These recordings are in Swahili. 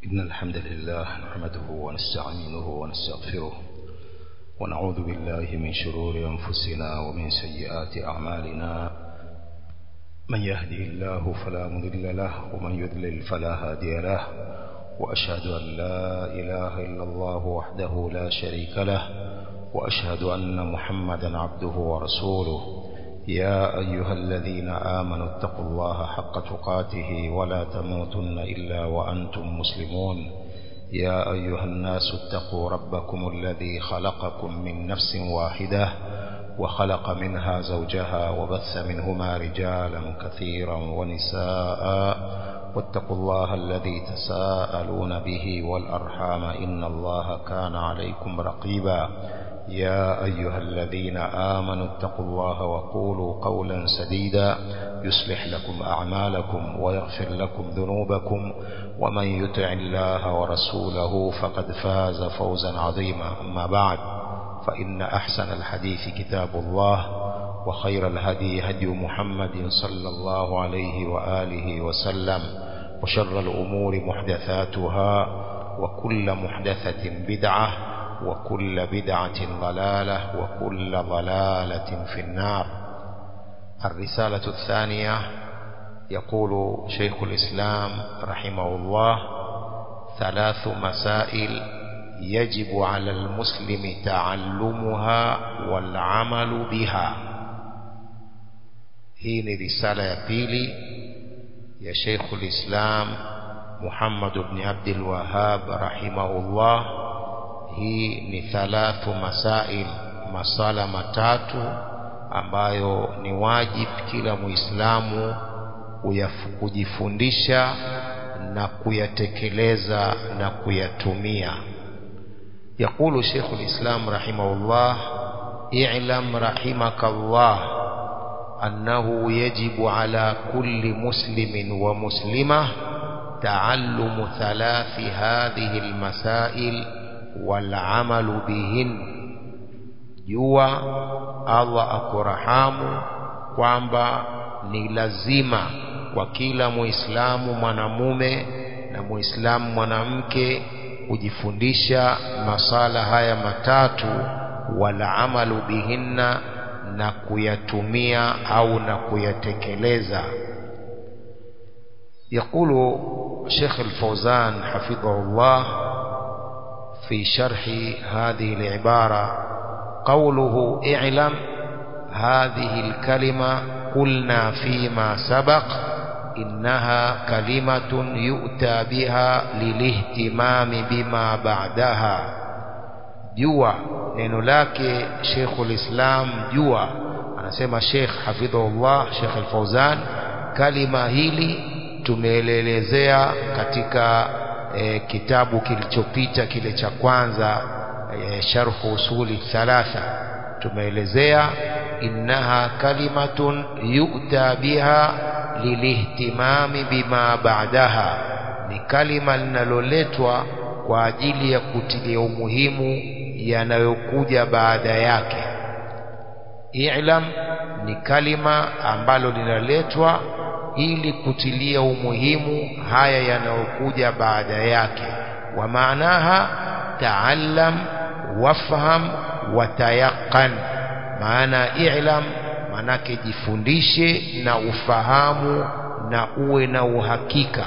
إن الحمد لله نحمده ونستعينه ونستغفره ونعوذ بالله من شرور أنفسنا ومن سيئات أعمالنا من يهده الله فلا مضل له ومن يضلل فلا هادي له وأشهد أن لا إله إلا الله وحده لا شريك له وأشهد أن محمدا عبده ورسوله يا أيها الذين آمنوا اتقوا الله حق تقاته ولا تموتن إلا وأنتم مسلمون يا أيها الناس اتقوا ربكم الذي خلقكم من نفس واحدة وخلق منها زوجها وبث منهما رجالا كثيرا ونساء واتقوا الله الذي تساءلون به والأرحام إن الله كان عليكم رقيبا يا أيها الذين آمنوا اتقوا الله وقولوا قولا سديدا يصلح لكم أعمالكم ويغفر لكم ذنوبكم ومن يطع الله ورسوله فقد فاز فوزا عظيما أما بعد فإن أحسن الحديث كتاب الله وخير الهدي هدي محمد صلى الله عليه وآله وسلم وشر الأمور محدثاتها وكل محدثة بدعة وكل بدعة ضلالة وكل ضلالة في النار الرسالة الثانية يقول شيخ الإسلام رحمه الله ثلاث مسائل يجب على المسلم تعلمها والعمل بها hii ni risala ya pili ya Sheikhul Islam Muhammad ibn Abdul Wahhab rahimahullah hii ni thalathu masail masala matatu ambayo ni wajib kila muislamu kujifundisha na kuyatekeleza na kuyatumia يقول شيخ الإسلام رحمه الله اعلم رحمك الله أنه يجب على كل مسلم ومسلمة تعلم ثلاث هذه المسائل والعمل بهن jua Allah akurahamu kwamba ni lazima kwa kila muislamu mwanamume na muislamu mwanamke kujifundisha masala haya matatu wala amalu bihinna na kuyatumia au na kuyatekeleza يقول شيخ الفوزان حفظه الله في شرح هذه العبارة قوله اعلم هذه الكلمة قلنا فيما سبق إنها كلمة يؤتى بها للاهتمام بما بعدها جوا neno lake Sheikhul Islam jua anasema Sheikh hafidhahullah Sheikh Al-Fauzan kalima hili tumeelezea katika e, kitabu kilichopita kile cha kwanza e, sharhu usuli thalatha tumeelezea innaha kalimatun yu'ta biha lilihtimami bima ba'daha ni kalima linaloletwa kwa ajili ya kutilia umuhimu yanayokuja baada yake i'lam ni kalima ambalo linaletwa ili kutilia umuhimu haya yanayokuja baada yake wa maanaha taallam wafham watayaqan maana i'lam manake jifundishe na ufahamu na uwe na uhakika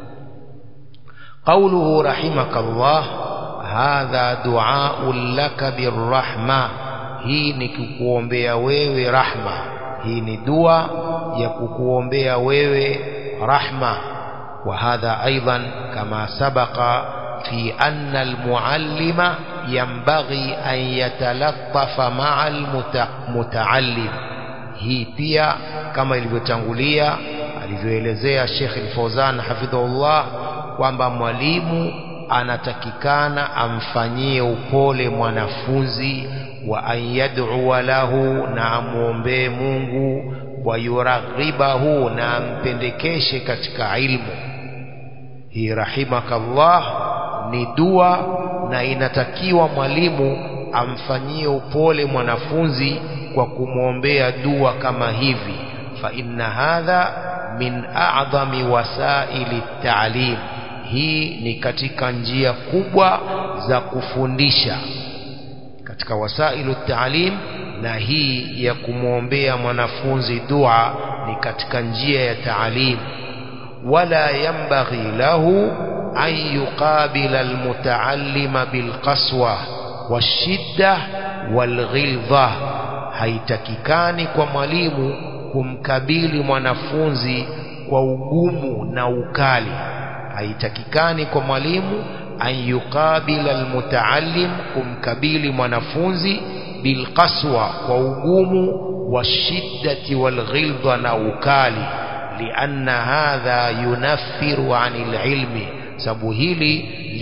قوله رحمك الله هذا دعاء لك بالرحمة hii ni kukuombea wewe rahma hii ni dua ya kukuombea wewe rahma wa hadha aidan kama sabaqa fi anna almuallima yanbaghi an yatalattafa ma'a almutaallim hii pia kama ilivyotangulia alivyoelezea Sheikh Al-Fawzan hafidhahullah kwamba mwalimu anatakikana amfanyie upole mwanafunzi wa an yad'u lahu na amwombee Mungu wa yuraghibahu na ampendekeshe katika ilmu hii rahimakallah ni dua na inatakiwa mwalimu amfanyie upole mwanafunzi kwa kumwombea dua kama hivi fa inna hadha min a'dhami wasaili ta'lim hii ni katika njia kubwa za kufundisha katika wasailu taalim na hii ya kumwombea mwanafunzi dua ni katika njia ya taalim wala yambaghi lahu an yuqabila almutaallima bilqaswa washidda walghildha haitakikani kwa mwalimu kumkabili mwanafunzi kwa ugumu na ukali haitakikani kwa mwalimu an yuqabila almutaallim kumkabili mwanafunzi bilqaswa kwa ugumu washiddati walghildha na ukali lianna hadha yunaffiru anil ilmi sababu hili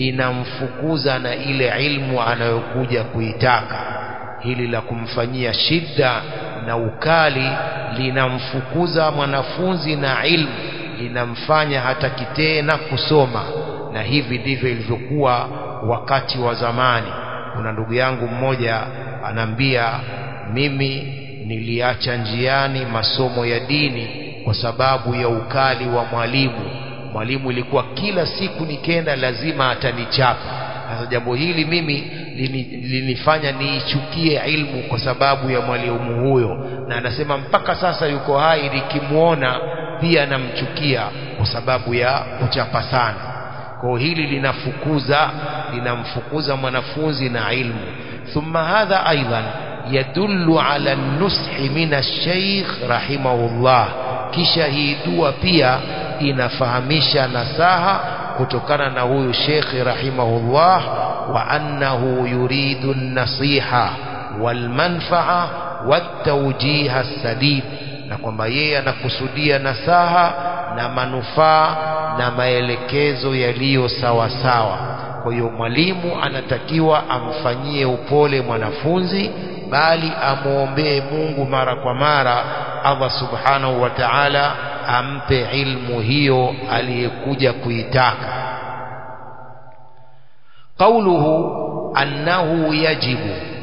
linamfukuza na ile ilmu anayokuja kuitaka hili la kumfanyia shida na ukali linamfukuza mwanafunzi na ilmu linamfanya hataki tena kusoma na hivi ndivyo ilivyokuwa wakati wa zamani kuna ndugu yangu mmoja anaambia mimi niliacha njiani masomo ya dini kwa sababu ya ukali wa mwalimu mwalimu ilikuwa kila siku nikenda lazima atanichapa sasa jambo hili mimi linifanya niichukie ilmu kwa sababu ya mwalimu huyo na anasema mpaka sasa yuko hai nikimwona pia namchukia kwa sababu ya kuchapa sana kwa hili linafukuza linamfukuza mwanafunzi na ilmu thumma hadha aidan yadullu ala nushi min ash-shaykh rahimahullah kisha hii dua pia inafahamisha nasaha kutokana na huyu shekhi rahimahullah wa annahu yuridu an-nasiha walmanfaa watawjiha sadid na kwamba yeye anakusudia nasaha na manufaa na maelekezo yaliyo sawa sawa kwa hiyo mwalimu anatakiwa amfanyie upole mwanafunzi bali amwombee Mungu mara kwa mara Allah subhanahu wa ta'ala ampe ilmu hiyo aliyekuja kuitaka قوله أنه يجب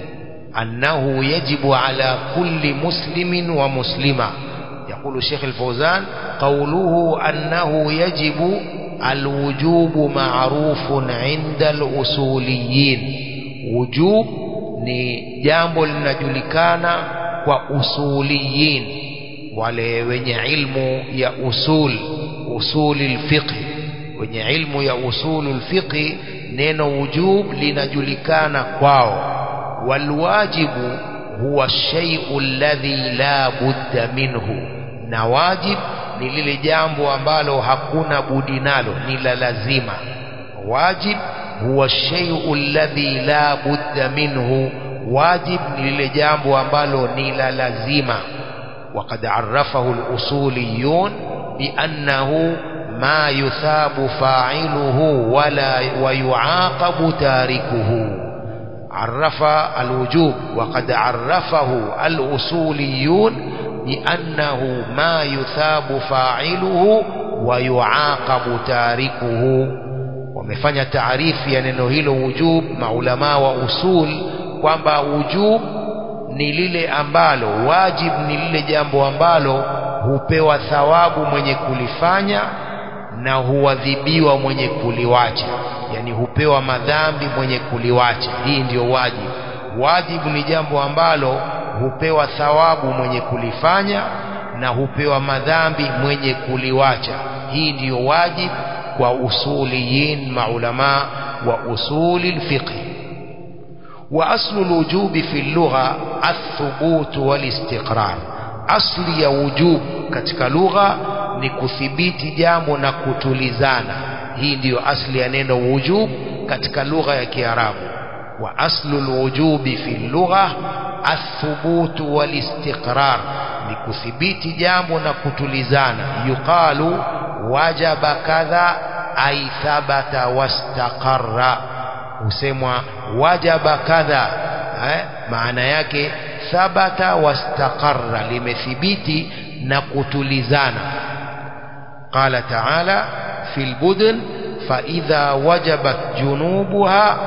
أنه يجب على كل مسلم ومسلمة يقول الشيخ الفوزان قوله أنه يجب الوجوب معروف عند الأصوليين وجوب ni jambo linajulikana kwa usuliyin wale wenye ilmu ya usul usuli lfiqh wenye ilmu ya usulu lfiqhi neno wujub linajulikana kwao walwajibu huwa shay'u alladhi la budda minhu na wajib ni lile jambo ambalo hakuna budi nalo ni la lazima wajib huwa shay'u alladhi la budda minhu wajib ni lile jambo ambalo ni la lazima وقد عرفه الأصوليون بأنه ما يثاب فاعله ولا ويعاقب تاركه عرف الوجوب وقد عرفه الأصوليون بأنه ما يثاب فاعله ويعاقب تاركه wamefanya taarifu ya neno hilo wujub maulamaa wa usul kwamba wujub ni lile ambalo wajib ni lile jambo ambalo hupewa thawabu mwenye kulifanya na huadhibiwa mwenye kuliwacha yani hupewa madhambi mwenye kuliwacha hii ndiyo wajibu wajibu ni jambo ambalo hupewa thawabu mwenye kulifanya na hupewa madhambi mwenye kuliwacha hii ndiyo wajibu kwa usuliyin maulama wa usuli lfiqh wa aslu lwujubi fi lugha athubut walistiqrar asli ya wujub katika lugha ni kuthibiti jambo na kutulizana hii ndiyo asli ya neno wujub katika lugha ya kiarabu wa aslu lwujubi fi lugha athubut walistiqrar ni kuthibiti jambo na kutulizana yuqalu wajaba kadha ay thabata wastaqarra husemwa wajaba kadha eh? maana yake thabata wastaqarra limethibiti na kutulizana qala taala fi lbudn faidha wajabat junubuha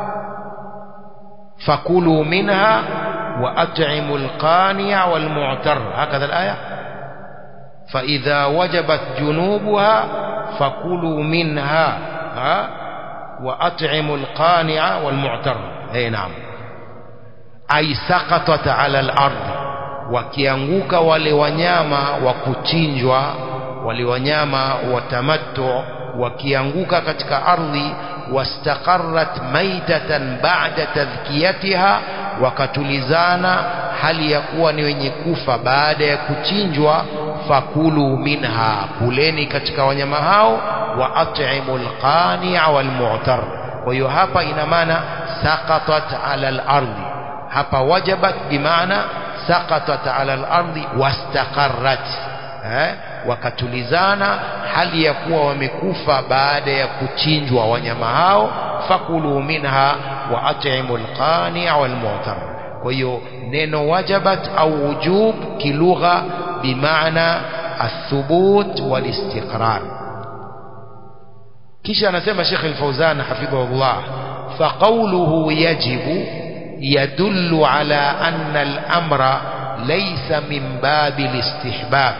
fakulu minha وأطعموا القانع والمعتر هكذا الآية فإذا وجبت جنوبها فكلوا منها ha wa at'imu alqani'a walmu'tar eh naam ay saqatat ala al-ard wakianguka wale wanyama wa kuchinjwa wale wanyama wa tamattu wakianguka katika ardhi wastaqarrat maitatan ba'da tadhkiyatiha wakatulizana hali ya kuwa ni wenye kufa baada ya kuchinjwa fakulu minha kuleni katika wanyama hao wa at'imul qani'a wal mu'tar kwa hiyo hapa ina maana saqatat ala al-ardi hapa wajabat bimaana saqatat ala al-ardi wastaqarrat eh wakatulizana hali ya kuwa wamekufa baada ya kuchinjwa wanyama hao fakulu minha wa at'imul qani'a wal mu'tar kwa hiyo neno wajabat au wujub kilugha bimaana athubut wal istiqrar kisha anasema Sheikh Al-Fauzan hafidhahullah faqawluhu yajibu yadullu ala anna al-amra laysa min babi al-istihbab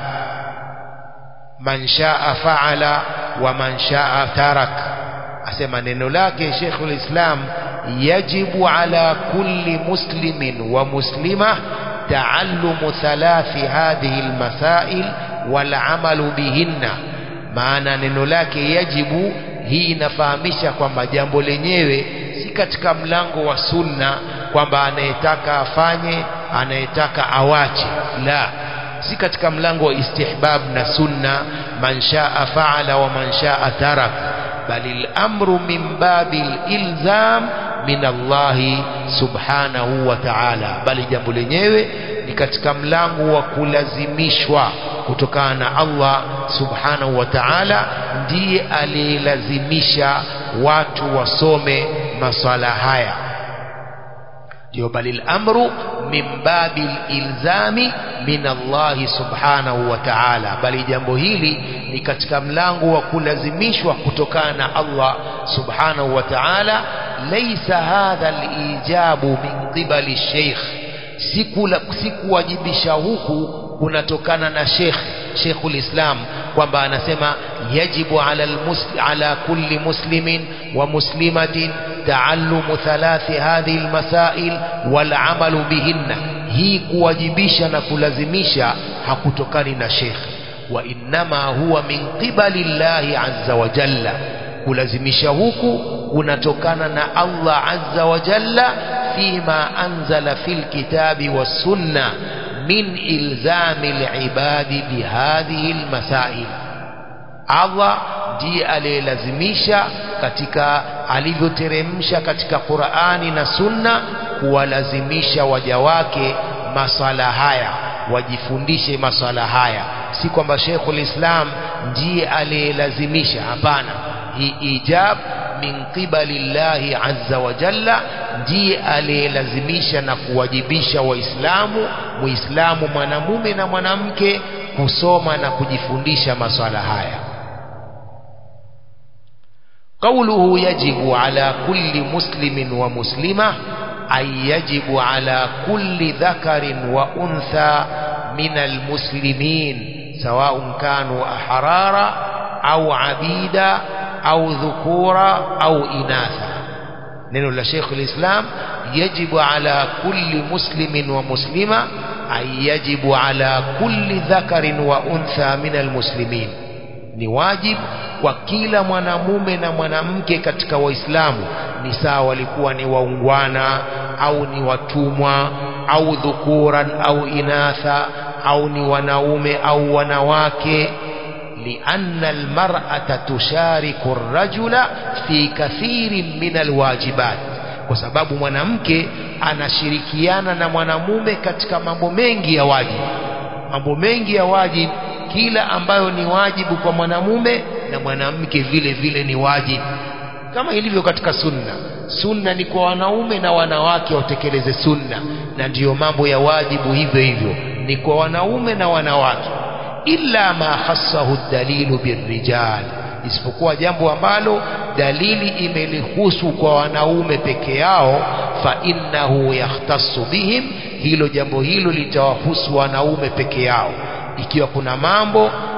man shaa fa'ala wa man shaa tarak asema neno lake Sheikh al-Islam yajibu ala kulli muslimin wa muslimah تعلم ثلاث هذه المسائل والعمل بهن maana neno lake yajibu hii inafahamisha kwamba jambo lenyewe si katika mlango wa sunna kwamba anayetaka afanye anayetaka awache la si katika mlango wa istihbab na sunna man shaa faala wa man shaa tarak bali al-amru min babil ilzam min Allahi subhanahu wa ta'ala bali jambo lenyewe ni katika mlango wa kulazimishwa kutokana na Allah subhanahu wa ta'ala ndiye aliyelazimisha watu wasome maswala haya ndio bali al-amru min babil ilzami min Allah subhanahu wa ta'ala bali jambo hili ni katika mlango wa kulazimishwa kutokana na Allah subhanahu wa ta'ala laysa hadha al-ijabu min qibali sheikh sikuwajibisha huku kunatokana na sheikh Sheikhul Islam kwamba anasema yajibu ala almusli, ala kulli muslimin wa muslimatin taallumu thalathi hadhihi almasail wal amalu bihinna hii kuwajibisha na kulazimisha hakutokani na sheikh wa innama huwa min qibali llahi azza wa jalla kulazimisha huku kunatokana na Allah azza wa jalla fima anzala fil kitabi was sunna min ilzami alibadi bihadhihi almasail Allah ndiye aliyelazimisha katika alivyoteremsha katika Qur'ani na Sunna kuwalazimisha waja wake masala haya wajifundishe masala haya si kwamba Sheikhul Islam ndiye aliyelazimisha hapana hii ijab min qibali llahi azza wa jalla ndiye aliyelazimisha na kuwajibisha waislamu muislamu mwanamume na mwanamke kusoma na kujifundisha maswala haya قوله يجب على كل مسلم ومسلمة أي يجب على كل ذكر وأنثى من المسلمين سواء كانوا أحرارا أو عبيدا أو ذكورا أو إناثا neno la Sheikh al-Islam yajibu ala kulli muslimin wa muslima ay yajibu ala kulli dhakarin wa untha min almuslimin ni wajibu kwa kila mwanamume na mwanamke katika waislamu ni sawa walikuwa ni waungwana au ni watumwa au dhukuran au inatha au ni wanaume au wanawake لأن المرأة تشارك الرجل في كثير من الواجبات kwa sababu mwanamke anashirikiana na mwanamume katika mambo mengi ya wajibu mambo mengi ya wajibu kila ambayo ni wajibu kwa mwanamume na mwanamke vile vile ni wajibu kama ilivyo katika sunna sunna ni kwa wanaume na wanawake watekeleze sunna na ndiyo mambo ya wajibu hivyo hivyo ni kwa wanaume na wanawake illa ma khassahu dalilu birrijal isipokuwa jambo ambalo dalili imelihusu kwa wanaume peke yao fa innahu yahtassu bihim hilo jambo hilo litawahusu wanaume peke yao ikiwa kuna mambo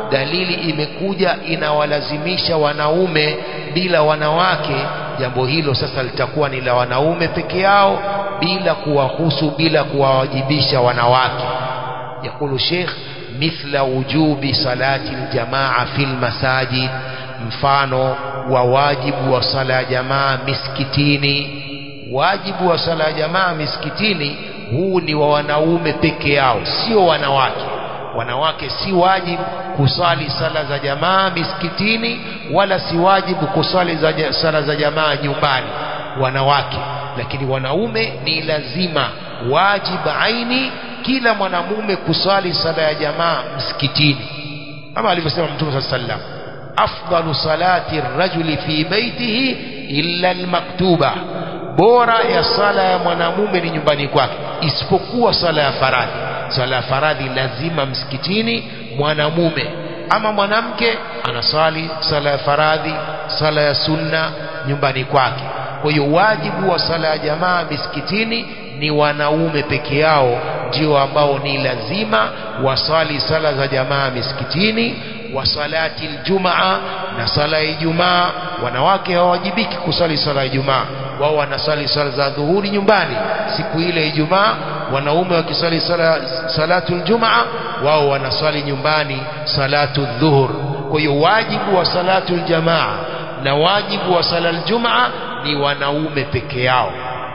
dalili imekuja inawalazimisha wanaume bila wanawake jambo hilo sasa litakuwa ni la wanaume peke yao bila kuwahusu bila kuwawajibisha wanawake yakulu sheikh mithla wujubi salati aljamaa fil masajid mfano wa wajibu wa sala ya jamaa miskitini wajibu wa sala ya jamaa miskitini huu ni wa wanaume peke yao sio wanawake wanawake si wajibu kusali sala za jamaa miskitini wala si wajibu kusali za sala za jamaa nyumbani wanawake lakini wanaume ni lazima wajib aini kila mwanamume kusali sala ya jamaa msikitini kama alivyosema mtume saa sallam afdalu salati rajuli fi baitihi illa almaktuba bora ya sala ya mwanamume ni nyumbani kwake isipokuwa sala ya faradhi sala ya faradhi lazima msikitini mwanamume ama mwanamke anasali sala ya faradhi sala ya sunna nyumbani kwake kwa hiyo wajibu wa sala ya jamaa misikitini ni wanaume peke yao ndio ambao ni lazima wasali sala za jamaa misikitini wa salati aljumaa na sala ya Ijumaa wanawake hawajibiki kusali sala ya Ijumaa wao wanasali sala za dhuhuri nyumbani siku ile Ijumaa wanaume wakisali sala salatu aljumaa wao wanasali nyumbani salatu dhuhur kwa hiyo wajibu wa salatu aljamaa na wajibu wa sala aljumaa ni wanaume peke yao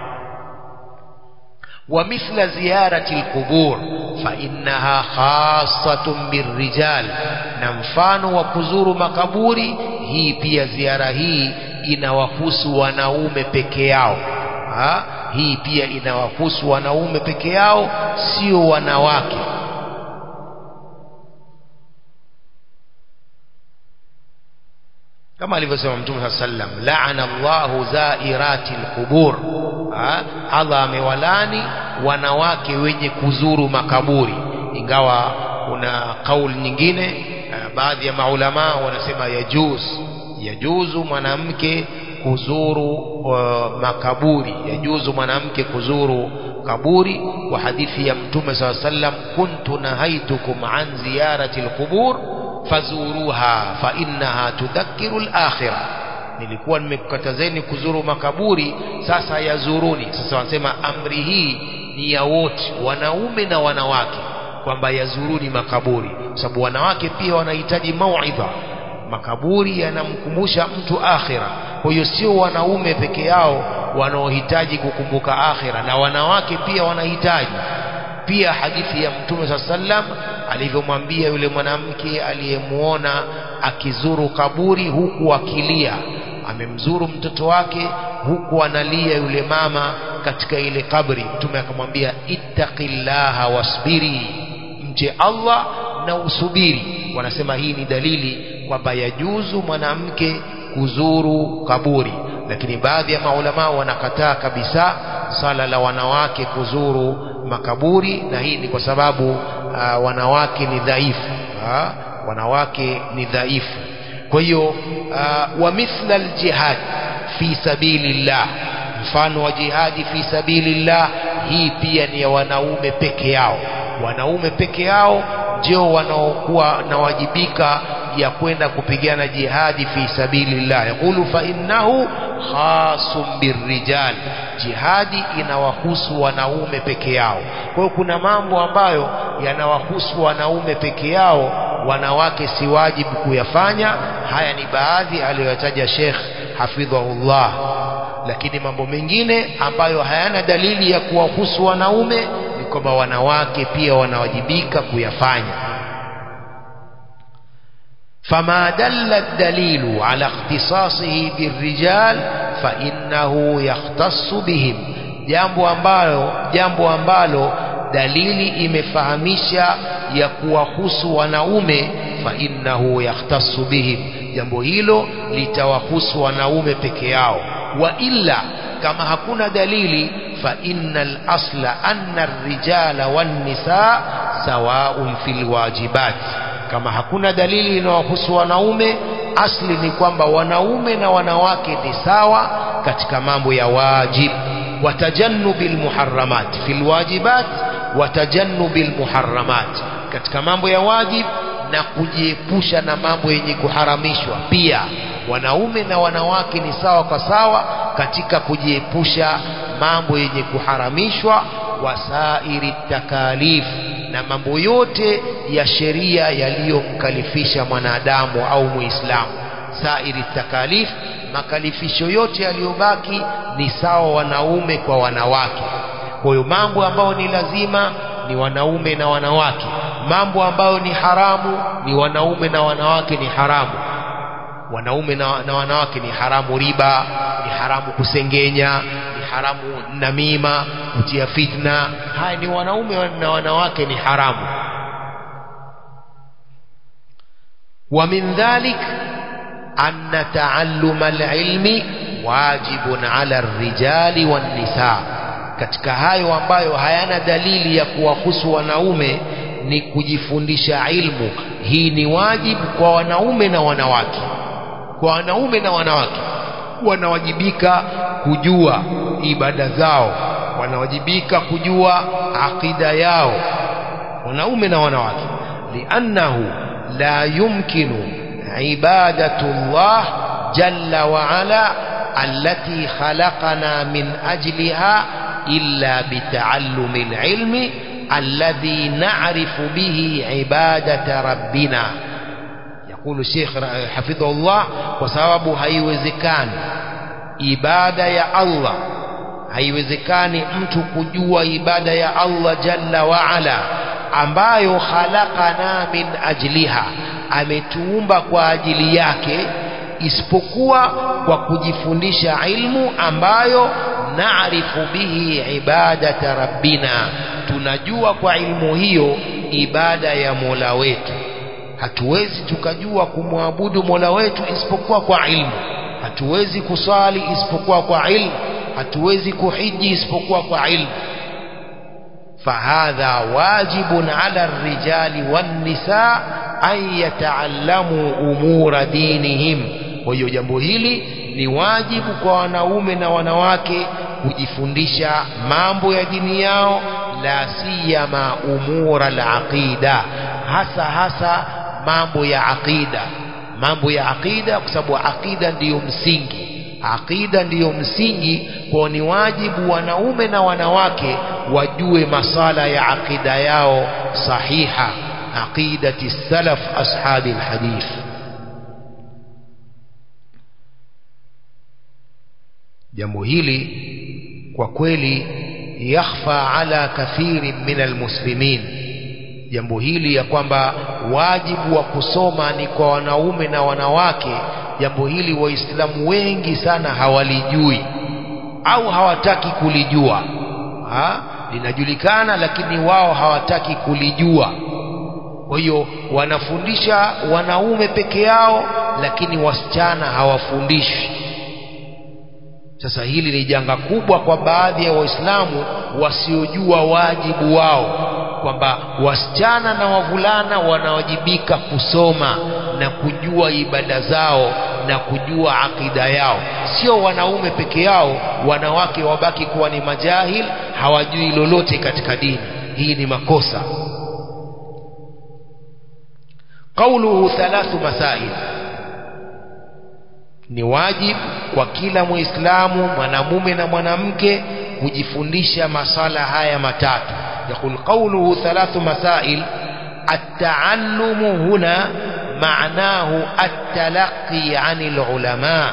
ومثل زيارة القبور فإنها خاصة بالرجال نمفان وكزور مكبوري هي pia ziara hii inawahusu wanaume peke yao ha? hii pia inawahusu wanaume peke yao sio wanawake kama alivyosema mtume saa sallam laana Allahu zairati alqubur Allah amewalani wanawake wenye kuzuru makaburi ingawa kuna kauli nyingine baadhi ya maulama wanasema yajuz yajuzu mwanamke kuzuru uh, makaburi yajuzu mwanamke kuzuru kaburi kwa hadithi ya mtume saa sallam kuntu nahaitukum an ziyarati alqubur fazuruha fa innaha tudhakkiru al-akhirah nilikuwa nimekukatazeni kuzuru makaburi sasa yazuruni sasa wanasema amri hii ni ya wote wanaume na wanawake kwamba yazuruni makaburi kwa sababu wanawake pia wanahitaji mauidha makaburi yanamkumbusha mtu akhira kwa hiyo sio wanaume peke yao wanaohitaji kukumbuka akhira na wanawake pia wanahitaji pia hadithi ya mtume saa sallam alivyomwambia yule mwanamke aliyemuona akizuru kaburi huku akilia amemzuru mtoto wake huku analia yule mama katika ile kabri mtume akamwambia ittaqillaha wasbiri mche Allah na usubiri wanasema hii ni dalili kwamba yajuzu mwanamke kuzuru kaburi lakini baadhi ya maulama wanakataa kabisa sala la wanawake kuzuru makaburi na hii ni kwa sababu uh, wanawake ni dhaifu uh, wanawake ni dhaifu kwa hiyo uh, wa mithla aljihad fi sabilillah mfano wa jihadi fi sabilillah hii pia ni ya wanaume peke yao wanaume peke yao ndio wanaokuwa nawajibika ya kwenda kupigana jihadi fi sabilillah yaqulu fa innahu khasum birrijal jihadi inawahusu wanaume peke yao kwa hiyo kuna mambo ambayo yanawahusu wanaume peke yao wanawake si wajibu kuyafanya haya ni baadhi aliyoyataja Sheikh hafidhahullah lakini mambo mengine ambayo hayana dalili ya kuwahusu wanaume ni kwamba wanawake pia wanawajibika kuyafanya فما دل الدليل على اختصاصه بالرجال فإنه يختص بهم jambo ambalo jambo ambalo dalili imefahamisha ya kuwahusu wanaume fa innahu yahtassu bihim jambo hilo litawahusu wanaume peke yao wa illa kama hakuna dalili fa innal asla anna ar-rijala wan-nisaa sawaun fil wajibat kama hakuna dalili inayohusu wanaume asli ni kwamba wanaume na wanawake ni sawa katika mambo ya wajib watajannubil muharramat fil wajibat watajannubil muharramat katika mambo ya wajib na kujiepusha na mambo yenye kuharamishwa pia wanaume na wanawake ni sawa kwa sawa katika kujiepusha mambo yenye kuharamishwa wasairi takalif na mambo yote ya sheria yaliyomkalifisha mwanadamu au muislamu sairi takalif makalifisho yote yaliyobaki ni sawa wanaume kwa wanawake kwa hiyo mambo ambayo ni lazima ni wanaume na wanawake mambo ambayo ni haramu ni wanaume na wanawake ni haramu wanaume na, na wanawake ni haramu riba ni haramu kusengenya ni haramu namima kutia fitna haya ni wanaume na wanawake ni haramu wa min dhalik anna taalluma alilmi wajibun ala arrijali wan nisa katika hayo ambayo hayana dalili ya kuwahusu wanaume ni kujifundisha ilmu hii ni wajibu kwa wanaume na wanawake kwa wanaume na wanawake wanawajibika kujua ibada zao wanawajibika kujua aqida yao wanaume na wanawake liannahu la yumkinu ibadatu llah jalla waala التي خلقنا من أجلها إلا بتعلم العلم الذي نعرف به عبادة ربنا يقول الشيخ حفظه الله وسبب هيوزكان ibada ya Allah haiwezekani mtu kujua ibada ya Allah jalla wa ala ambayo khalaqana min ajliha ametuumba kwa ajili yake isipokuwa kwa kujifundisha ilmu ambayo naarifu bihi ibadata rabbina tunajua kwa ilmu hiyo ibada ya Mola wetu hatuwezi tukajua kumwabudu Mola wetu isipokuwa kwa ilmu hatuwezi kusali isipokuwa kwa ilmu hatuwezi kuhiji isipokuwa kwa ilmu فهذا واجب على الرجال والنساء أن يتعلموا أمور دينهم kwa hiyo jambo hili ni wajibu kwa wanaume na wanawake kujifundisha mambo ya dini yao la siyama umura alaqida hasa hasa mambo ya aqida mambo ya aqida kwa sababu aqida ndiyo msingi aqida ndiyo msingi kwa ni wajibu wanaume na wanawake wajue masala ya aqida yao sahiha aqidati salaf ashabi alhadith jambo hili kwa kweli yakhfa ala kathirin min almuslimin jambo hili ya kwamba wajibu wa kusoma ni kwa wanaume na wanawake jambo hili waislamu wengi sana hawalijui au hawataki kulijua ha? linajulikana lakini wao hawataki kulijua kwa hiyo wanafundisha wanaume peke yao lakini wasichana hawafundishwi sasa hili ni janga kubwa kwa baadhi ya waislamu wasiojua wajibu wao kwamba wasichana na wavulana wanawajibika kusoma na kujua ibada zao na kujua akida yao sio wanaume peke yao wanawake wabaki kuwa ni majahil hawajui lolote katika dini hii ni makosa qauluhu thalathu masail ni wajibu kwa kila muislamu mwanamume na mwanamke kujifundisha masala haya matatu يقول قوله ثلاث مسائل التعلم هنا معناه التلقي عن العلماء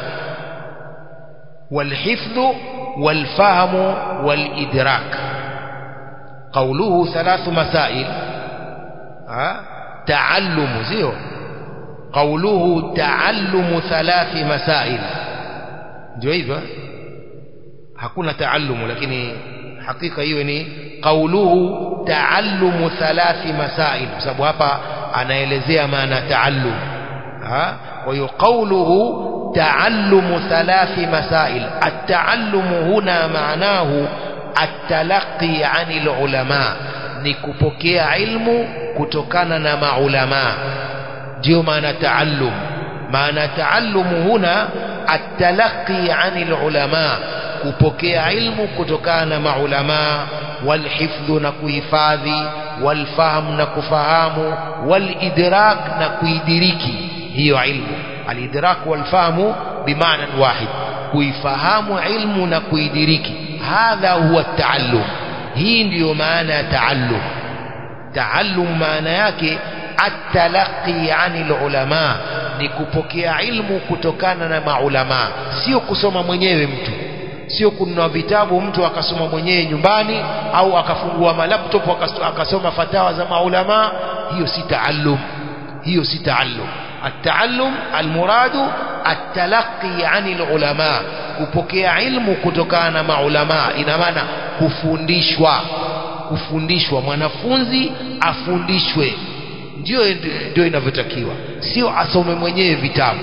والحفظ والفهم والإدراك قوله ثلاث مسائل أه؟ تعلم زيو قوله تعلم ثلاث مسائل ndio hivyo hakuna taallumu lakini hakika hiyo ni qauluhu taallumu thalathi masail kwa sababu hapa anaelezea maana taallum kwa hiyo qauluhu taallumu thalathi masail at-taallumu huna maanahu at-talaqqi 'anil ulama ni kupokea ilmu kutokana na maulama ndio maana taallum maana taallumu huna at-talaqqi 'anil ulama kupokea ilmu kutokana na maulama walhifdhu na kuhifadhi walfahamu na kufahamu walidrak na kuidiriki hiyo ilmu alidrak walfahamu bimaana wahid kuifahamu ilmu na kuidiriki hadha huwa taallum hii ndiyo maana ya taallum taallum maana yake atalaqi anil ulama ni kupokea ilmu kutokana na maulama sio kusoma mwenyewe mtu sio kununua vitabu mtu akasoma mwenyewe nyumbani au akafungua malaptop akasoma fatawa za maulama hiyo si taallum hiyo si taallum التعلم المراد التلقي عن العلماء kupokea ilmu kutokana na ulama ina maana kufundishwa kufundishwa mwanafunzi afundishwe ndio ndio inavyotakiwa sio asome mwenyewe vitabu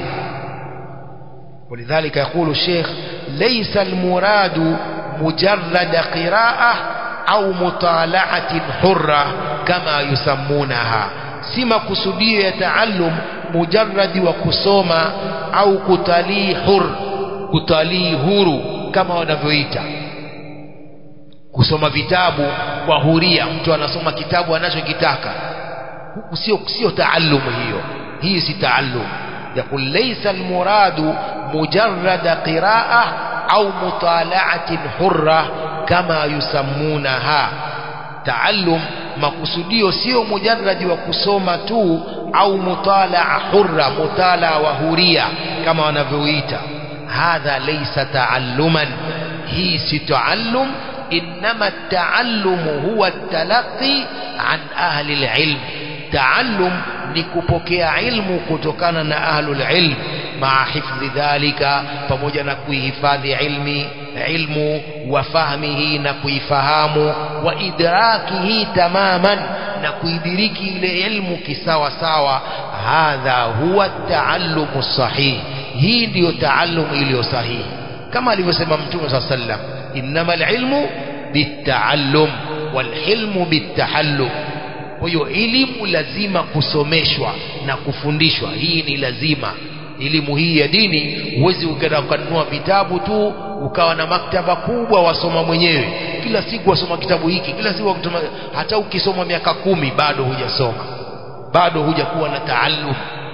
ولذلك يقول الشيخ ليس المراد مجرد قراءة أو مطالعة حرة كما يسمونها si makusudio ya taallum mujarradi wa kusoma au kutalii hur kutalii huru kama wanavyoita kusoma vitabu kwa huria mtu anasoma kitabu anachokitaka huku sio sio taallum hiyo hii si taallum يقول ليس المراد مجرد قراءة أو مطالعة حرة كما يسمونها تعلم makusudio sio mujarradi wa kusoma tu au mutalaa hurra mutalaa wa huria kama wanavyoita hadha laysa taalluman hii si taallum inma taallum huwa talaqi an ahli alilm taallum ni kupokea ilmu kutokana na ahlul ilm maa hifdhi dhalika pamoja na kuihifadhi ilmi ilmu wa fahmihi na kuifahamu wa idrakihi tamaman na kuidiriki ile ilmu kisawa sawa hadha huwa taallumu sahih hii ndiyo taallumu iliyo sahihi kama alivyosema mtume saa sallam innama alilmu bitaallum walhilmu bitahallum kwa hiyo elimu lazima kusomeshwa na kufundishwa hii ni lazima elimu hii ya dini huwezi ukaenda ukanunua vitabu tu ukawa na maktaba kubwa wasoma mwenyewe kila siku wasoma kitabu hiki kila siku wakutuma, hata ukisoma miaka kumi bado hujasoma bado hujakuwa na taallum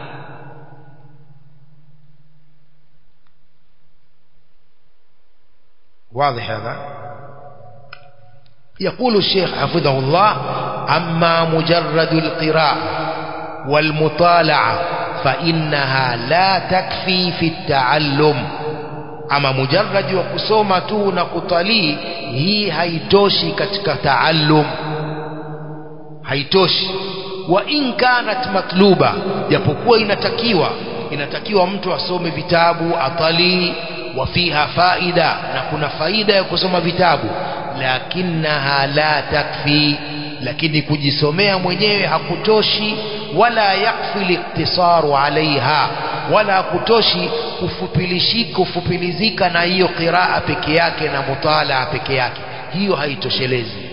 واضح هذا يقول الشيخ حفظه الله أما مجرد القراءة والمطالعة فإنها لا تكفي في التعلم أما مجرد وكسومة نقطلي هي هيتوشي كتك تعلم هيتوشي وإن كانت مطلوبة japokuwa inatakiwa inatakiwa mtu asome vitabu atalii wafiha faida na kuna faida ya kusoma vitabu lakinaha la takfi lakini kujisomea mwenyewe hakutoshi wala yakfi liktisaru alaiha wala hakutoshi kufupilishika kufupilizika na hiyo qiraa peke yake na mutalaa peke yake hiyo haitoshelezi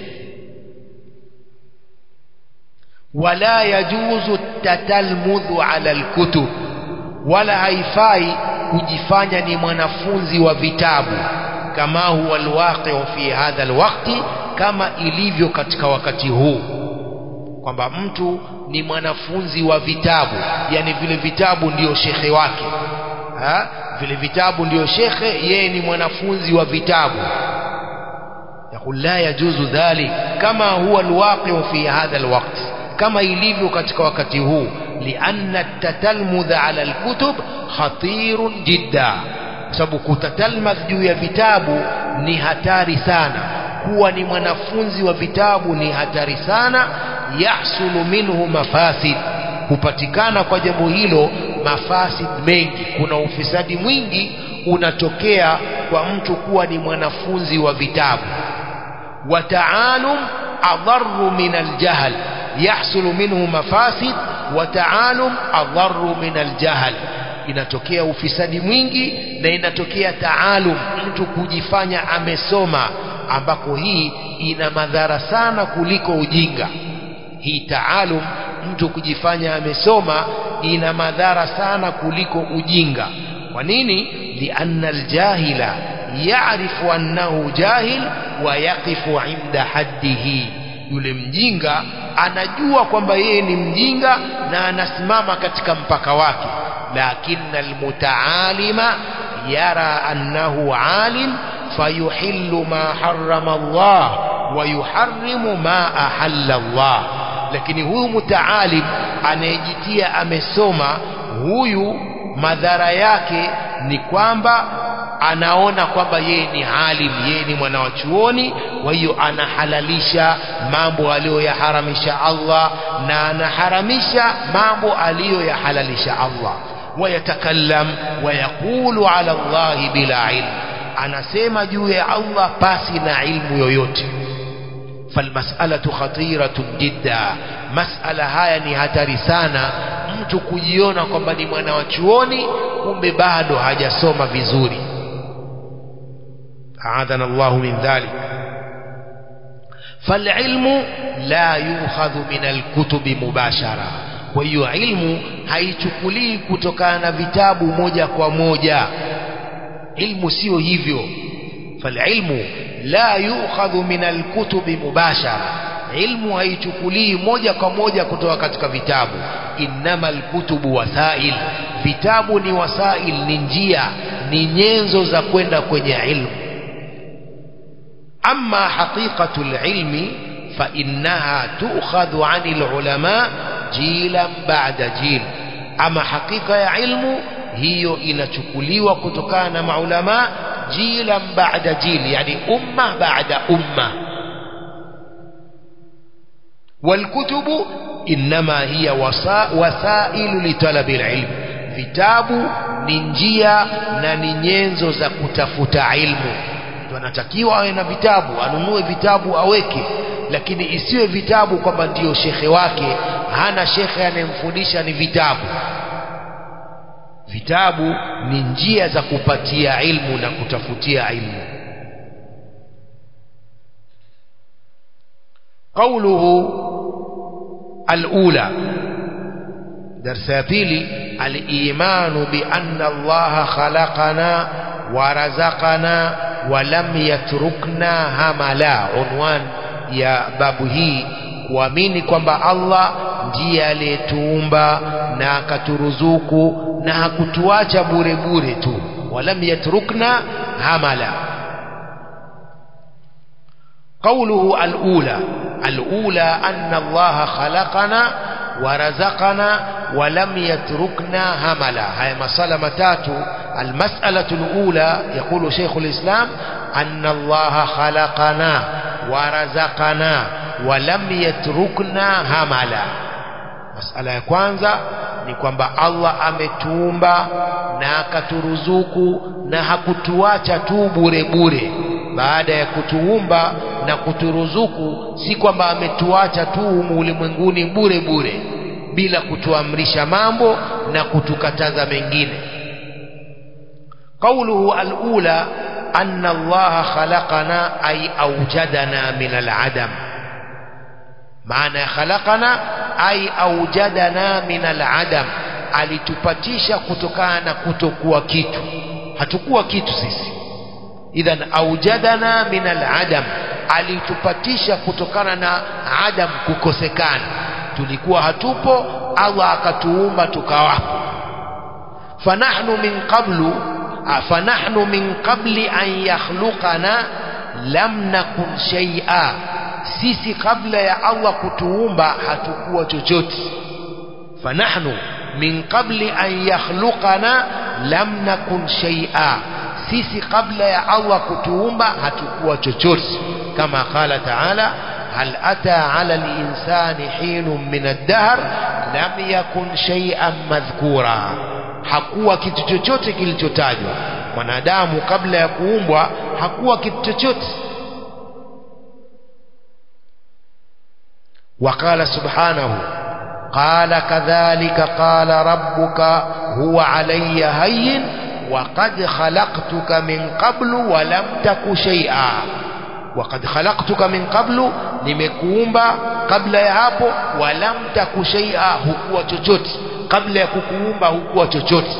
wala yajuzu tatalmudhu ala alkutub wala haifai kujifanya ni mwanafunzi wa vitabu kama huwa alwaqi'u fi hadha alwaqti kama ilivyo katika wakati huu kwamba mtu ni mwanafunzi wa vitabu yani vile vitabu ndiyo shekhe wake ha? vile vitabu ndiyo shekhe yeye ni mwanafunzi wa vitabu يقول لا يجوز ذلك كما هو الواقع في هذا الوقت كما ilivyo katika wakati huu لأن التتلمذ على الكتب خطير جدا sababu kutatalmadh juu ya vitabu ni hatari sana kuwa ni mwanafunzi wa vitabu ni hatari sana yahsulu minhu mafasid hupatikana kwa jambo hilo mafasid mengi kuna ufisadi mwingi unatokea kwa mtu kuwa ni mwanafunzi wa vitabu wataalum adharu min aljahl yahsulu minhu mafasid wataalum adharu min aljahl inatokea ufisadi mwingi na inatokea taalum mtu kujifanya amesoma ambako hii ina madhara sana kuliko ujinga hii taalum mtu kujifanya amesoma ina madhara sana kuliko ujinga kwa nini lianna aljahila ya'rifu annahu jahil wa yaqifu inda haddihi yule mjinga anajua kwamba yeye ni mjinga na anasimama katika mpaka wake lakini almutaalima yara annahu alim fayuhillu ma harrama Allah wa yuharrimu ma ahalla Allah lakini huyu mutaalim anayejitia amesoma huyu madhara yake ni kwamba anaona kwamba yeye ni alim yeye ni mwana wa chuoni kwa hiyo anahalalisha mambo aliyoyaharamisha Allah na anaharamisha mambo aliyoyahalalisha Allah wayatakallam wayaqulu ala Allah bila ilm anasema juu ya Allah pasi na ilmu yoyote falmas'alatu khatiratun jidda mas'ala haya ni hatari sana mtu kujiona kwamba ni mwana wa chuoni kumbe bado hajasoma vizuri أعاذنا الله من ذلك فالعلم لا يؤخذ من الكتب مباشرة kwa hiyo ilmu haichukulii kutokana na vitabu moja kwa moja ilmu sio hivyo falilmu la yukhadhu min alkutubi mubashara ilmu haichukulii moja kwa moja kutoka katika vitabu innama alkutubu wasail vitabu ni wasail ni njia ni nyenzo za kwenda kwenye ilmu أما حقيقة العلم فإنها تؤخذ عن العلماء جيلا بعد جيل أما حقيقة علم هي inachukuliwa kutokana na maulama جيلا بعد جيل يعني أمة بعد أمة والكتب إنما هي وسائل لطلب العلم vitabu ni njia na ni nyenzo za kutafuta ilmu mtu anatakiwa awe na vitabu anunue vitabu aweke lakini isiwe vitabu kwamba ndiyo shekhe wake hana shekhe anayemfundisha ni vitabu vitabu ni njia za kupatia ilmu na kutafutia ilmu قوله الأولى درس بيلي الإيمان بأن الله خلقنا ورزقنا ولم يتركنا هملا عنوان ya babu hii kuamini kwamba Allah ndiye aliyetuumba na akaturuzuku na hakutuacha bure bure tu walam yatrukna hamala قوله الأولى الأولى أن الله خلقنا ورزقنا ولم يتركنا هملا هاي مسألة متاتو المسألة الأولى يقول شيخ الإسلام أن الله خلقنا ورزقنا ولم يتركنا هملا مسألة ya kwanza ni kwamba Allah ametuumba na akaturuzuku na hakutuacha tu bure bure baada ya kutuumba na kuturuzuku si kwamba ametuacha tu humu ulimwenguni bure bure bila kutuamrisha mambo na kutukataza mengine قوله الأولى أن الله خلقنا أي أوجدنا من العدم معنى خلقنا أي أوجدنا من العدم alitupatisha kutokana na kutokuwa kitu hatukuwa kitu sisi idhan aujadana min aladam alitupatisha kutokana na adam kukosekana tulikuwa hatupo allah akatuumba tukawapo fanahnu min qablu fanahnu min qabli an yakhluqana lam nakun shay'a sisi kabla ya allah kutuumba hatukuwa chochote fanahnu min qabli an yakhluqana lam nakun shay'a sisi kabla ya Allah kutuumba hatukuwa chochote kama qala ta'ala hal ata 'ala al-insani hinun min ad-dahr lam yakun shay'an madhkura hakuwa kitu chochote kilichotajwa mwanadamu kabla ya kuumbwa hakuwa kitu chochote وقال سبحانه قال كذلك قال ربك هو علي هين وقد خلقتك من قبل ولم تك شيئا وقد خلقتك من قبل nimekuumba kabla ya hapo walam taku shay'a hukuwa chochote kabla ya kukuumba hukuwa chochote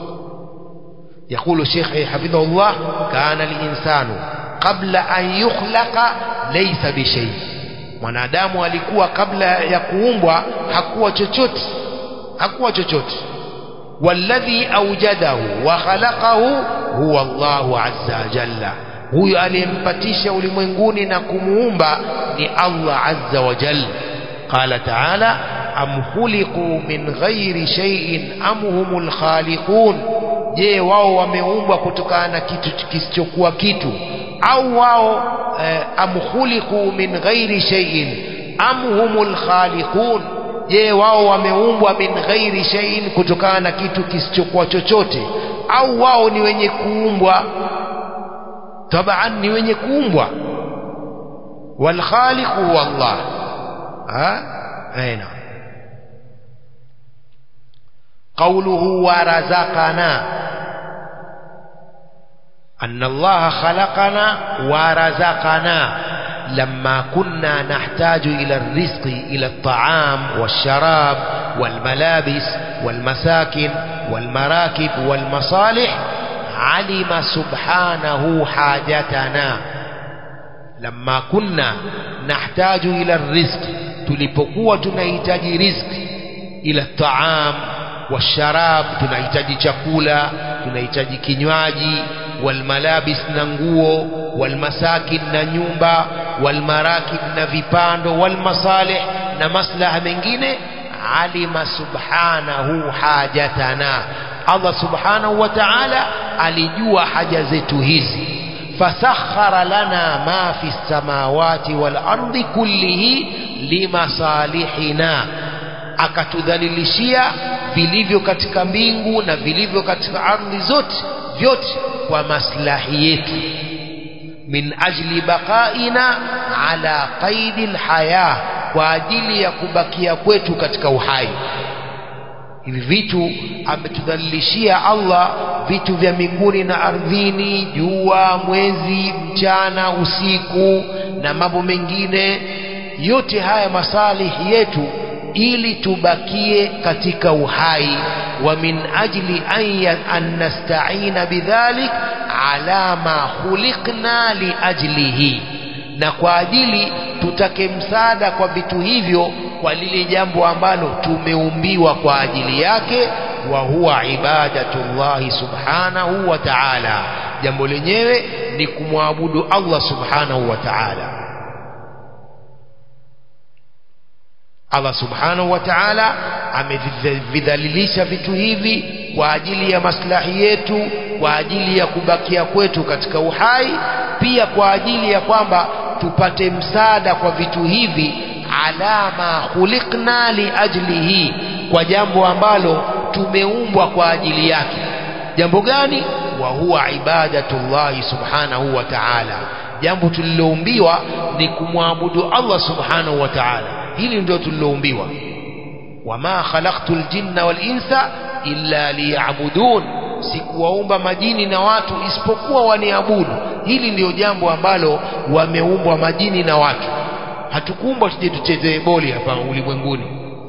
يقول الشيخ حفظه الله كان الإنسان قبل أن يخلق ليس بشيء mwanadamu alikuwa kabla ya kuumbwa hakuwa chochote hakuwa chochote walladhi awjadahu wa khalaqahu huwa Allahu azza jalla huyo aliyempatisha ulimwenguni na kumuumba ni Allah azza wa jalla qala ta'ala am khuliqu min ghairi shay'in am humul khaliqun je wao wameumbwa kutokana na kitu kisichokuwa kitu au wao eh, am khuliqu min ghairi shay'in am humul khaliqun je wao wameumbwa min ghairi shay'in kutokana na kitu kisichokuwa chochote au wao ni wenye kuumbwa taban ni wenye kuumbwa wal khaliqu huwa Allah ha aina قوله ورزقنا أن الله خلقنا ورزقنا لما كنا نحتاج إلى الرزق إلى الطعام والشراب والملابس والمساكن والمراكب والمصالح علم سبحانه حاجتنا لما كنا نحتاج إلى الرزق tulipokuwa tunahitaji riziki ila taam washarab tunahitaji chakula tunahitaji kinywaji walmalabis na nguo walmasakin na nyumba walmarakib na vipando walmasalih na maslaha mengine alima subhanahu hajatana Allah subhanahu wa ta'ala alijua haja zetu hizi fasakhara lana ma fi samawati wal ardi kullihi limasalihina akatudhalilishia vilivyo katika mbingu na vilivyo katika ardhi zote vyote kwa maslahi yetu min ajli baqaina ala qaidi lhaya kwa ajili ya kubakia kwetu katika uhai hivi vitu ametudhalilishia Allah vitu vya mbinguni na ardhini jua mwezi mchana usiku na mambo mengine yote haya masalihi yetu ili tubakie katika uhai wa min ajli an nasta'ina bidhalik ala ma khuliqna li ajlihi na kwa ajili tutake msaada kwa vitu hivyo kwa lile jambo ambalo tumeumbiwa kwa ajili yake wa huwa ibadatullahi subhanahu wa ta'ala jambo lenyewe ni kumwabudu Allah subhanahu wa ta'ala Allah subhanahu wa ta'ala amevidhalilisha vitu hivi kwa ajili ya maslahi yetu kwa ajili ya kubakia kwetu katika uhai pia kwa ajili ya kwamba tupate msaada kwa vitu hivi alama khuliqna li ajlihi kwa jambo ambalo tumeumbwa kwa ajili yake jambo gani wa huwa ibadatullahi subhanahu wa ta'ala jambo tuliloumbiwa ni kumwabudu Allah subhanahu wa ta'ala hili ndio tuliloumbiwa wama khalaqtu ljinna wal insa illa liya'budun sikuwaumba majini na watu isipokuwa waniabudu hili ndio jambo ambalo wameumbwa majini na watu hatukuumbwa tuje tuchezee boli hapa ulimwenguni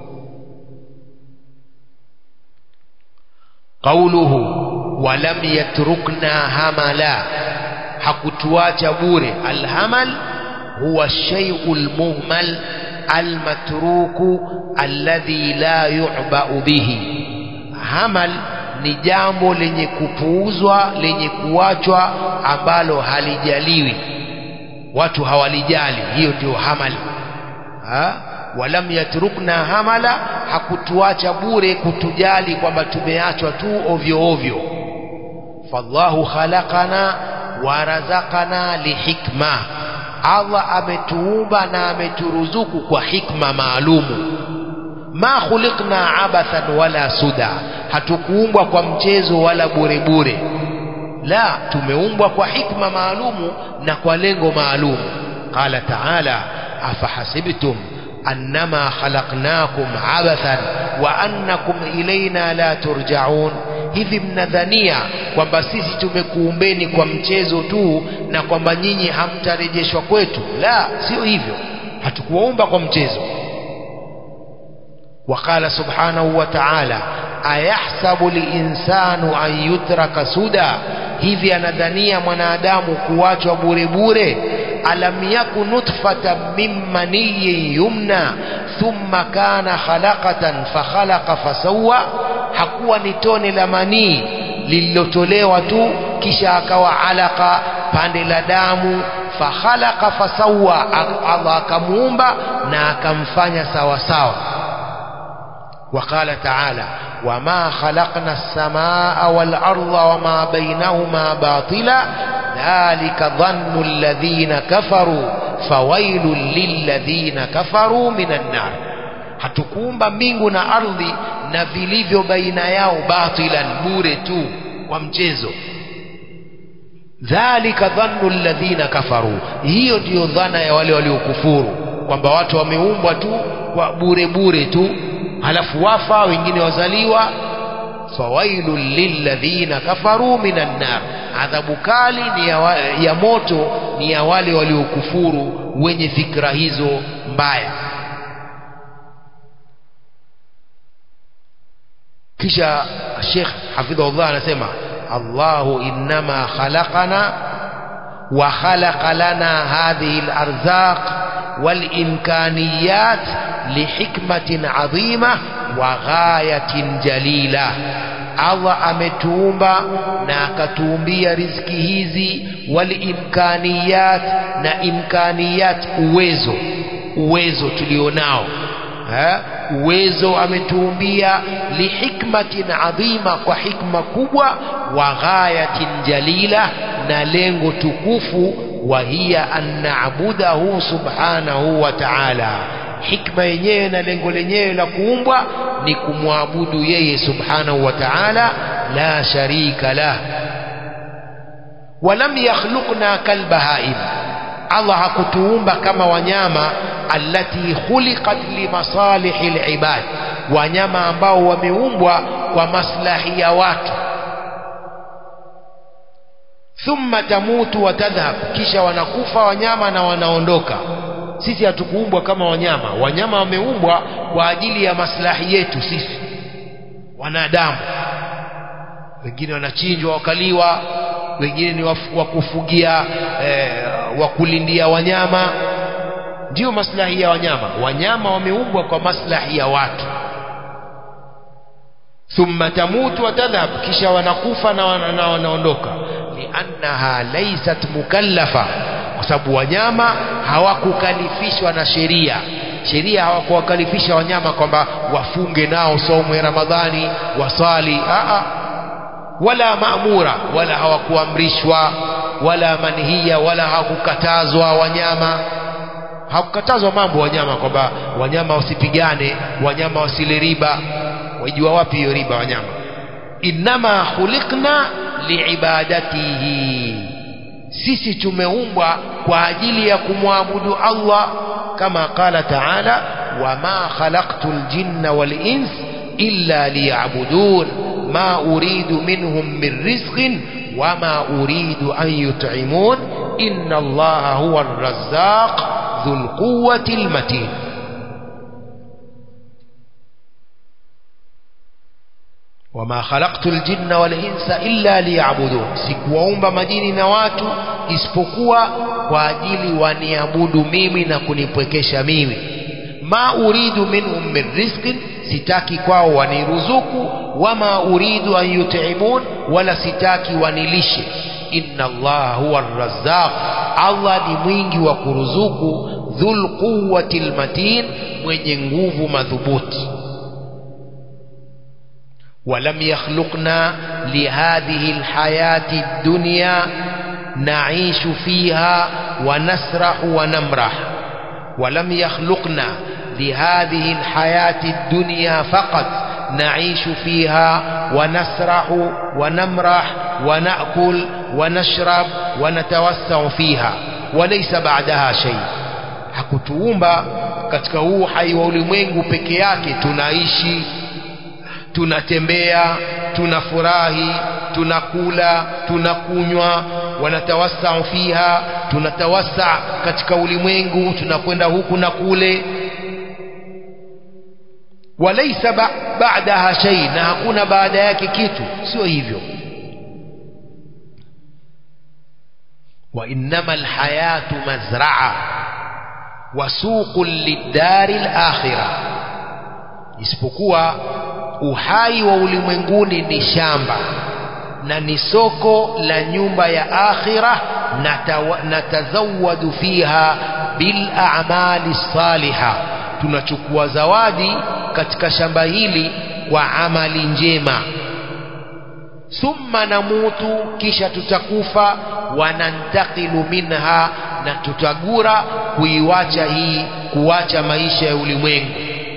qauluhu walam yatrukna hamala hakutuacha bure alhamal huwa shay'ul muhmal almatruku alladhi la yu'ba'u bihi hamal ni jambo lenye kupuuzwa lenye kuachwa ambalo halijaliwi watu hawalijali hiyo ndio hamal ha? walam yatrukna hamala hakutuacha bure kutujali kwamba tumeachwa tu ovyo ovyo fallahu khalaqana warazaqana lihikma Allah ametuumba na ameturuzuku kwa hikma maalumu ma khuliqna abathan wala suda hatukuumbwa kwa mchezo wala bure bure la tumeumbwa kwa hikma maalumu na kwa lengo maalumu qala taala afahasibtum annama khalaqnakum abathan wa annakum ilaina la turjaun hivi mnadhania kwamba sisi tumekuumbeni kwa mchezo tu na kwamba nyinyi hamtarejeshwa kwetu la sio hivyo hatukuwaumba kwa mchezo وقال سبحانه وتعالى أيحسب الإنسان أن يترك سدى hivi anadhania mwanadamu kuachwa bure bure alam yaku nutfatan min maniyin yumna thumma kana khalaqatan fakhalaqa fasawwa hakuwa ni tone la manii lililotolewa tu kisha akawa alaka pande la damu fakhalaqa fasawwa Allah akamuumba na akamfanya sawa sawa وقال تعالى وما خلقنا السماء والأرض وما بينهما باطلا ذلك ظن الذين كفروا فويل للذين كفروا من النار hatukuumba mbingu na ardhi na vilivyo baina yao batilan bure tu kwa mchezo dhalika dhannu alladhina kafaru hiyo ndiyo dhana ya wale waliokufuru kwamba watu wameumbwa tu kwa bure bure tu halafu wafa wengine wazaliwa fawailun lilladhina kafaru minan nar adhabu kali ni ya, wa, ya moto ni ya wale waliokufuru wenye fikra hizo mbaya kisha Sheikh hafidhahullah anasema Allahu innama khalaqana wa khalaqa lana hadhihi al-arzaq wal imkaniyat lihikmatin adhima wa ghayatin jalila Allah ametuumba na akatuumbia riziki hizi wal imkaniyat na imkaniyat uwezo uwezo tulionao ha? uwezo ametuumbia lihikmatin adhima kwa hikma kubwa wa ghayatin jalila na lengo tukufu wa hiya an na'budahu subhanahu wa ta'ala hikma yenyewe na lengo lenyewe la kuumbwa ni kumwabudu yeye subhanahu wa ta'ala la sharika lah walam yakhluqna kalbahaim Allah hakutuumba kama wanyama allati khuliqat limasalihi alibad wanyama ambao wameumbwa kwa maslahi ya watu thumma tamutu wa tadhhab kisha wanakufa wanyama na wanaondoka sisi hatukuumbwa kama wanyama wanyama wameumbwa kwa ajili ya maslahi yetu sisi wanadamu wengine wanachinjwa wakaliwa wengine ni wa kufugia eh, wa kulindia wanyama ndiyo maslahi ya wanyama wanyama wameumbwa kwa maslahi ya watu thumma tamutu wa tadhhab kisha wanakufa na wanaondoka liannaha laysat mukallafa kwa sababu wanyama hawakukalifishwa na sheria sheria hawakuwakalifisha wanyama kwamba wafunge nao somo ya ramadhani wasali Aa, wala maamura wala hawakuamrishwa wala manhia wala hawakukatazwa wanyama hakukatazwa mambo wanyama kwamba wanyama wasipigane wanyama wasile riba wajua wapi hiyo riba wanyama innama khuliqna liibadatihi sisi tumeumbwa kwa ajili ya kumwabudu Allah kama qala ta'ala wama khalaqtul jinna wal ins illa liya'budun ma uridu minhum min rizqin wama uridu an yut'imun inna Allaha huwa ar-razzaq dhul quwwati al-matin wama khalaqtu ljinna walinsa illa liyabudun sikuwaumba majini na watu isipokuwa kwa ajili waniabudu mimi na kunipwekesha mimi ma uridu minhum min rizqin sitaki kwao waniruzuku wama uridu an yut'imun wala sitaki wanilishe inna allaha huwa arrazzaq allah ni mwingi wa kuruzuku dhul quwwati lmatin mwenye nguvu madhubuti ولم يخلقنا لهذه الحياة الدنيا نعيش فيها ونسرح ونمرح ولم يخلقنا لهذه الحياة الدنيا فقط نعيش فيها ونسرح ونمرح ونأكل ونشرب ونتوسع فيها وليس بعدها شيء hakutuumba katika huu hai wa ulimwengu peke yake tunaishi tunatembea tunafurahi tunakula tunakunywa wanatawassau fiha tunatawassa katika ulimwengu tunakwenda huku na kule walaisa ba baadaha shay na hakuna baada yake kitu sio hivyo wa innama alhayatu mazraa wa suqun lidari alakhirah isipokuwa uhai wa ulimwenguni ni shamba na ni soko la nyumba ya akhira na tazawadu fiha bil a'mali saliha tunachukua zawadi katika shamba hili kwa amali njema thumma namutu kisha tutakufa wanantakilu minha na tutagura kuiwacha hii kuwacha maisha ya ulimwengu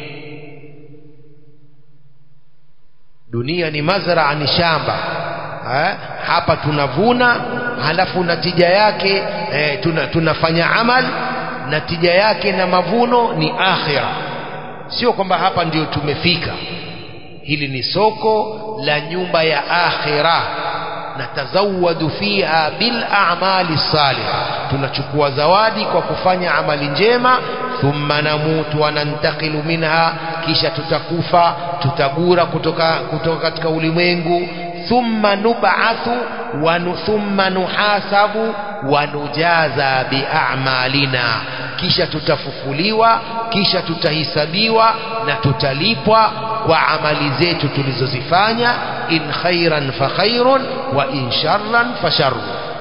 dunia ni mazraa ni shamba ha? hapa tunavuna halafu natija yake eh, tuna, tunafanya amal natija yake na mavuno ni akhira sio kwamba hapa ndio tumefika hili ni soko la nyumba ya akhira natazawadu fiha bil a'mali salihah tunachukua zawadi kwa kufanya amali njema thumma namutu wa nantakilu minha kisha tutakufa tutagura kutoka, kutoka katika ulimwengu thumma nub'athu wa thumma nuhasabu wa nujaza bi'amalina kisha tutafufuliwa kisha tutahisabiwa na tutalipwa kwa amali zetu tulizozifanya in khairan fa khairun wa in sharran fa sharrun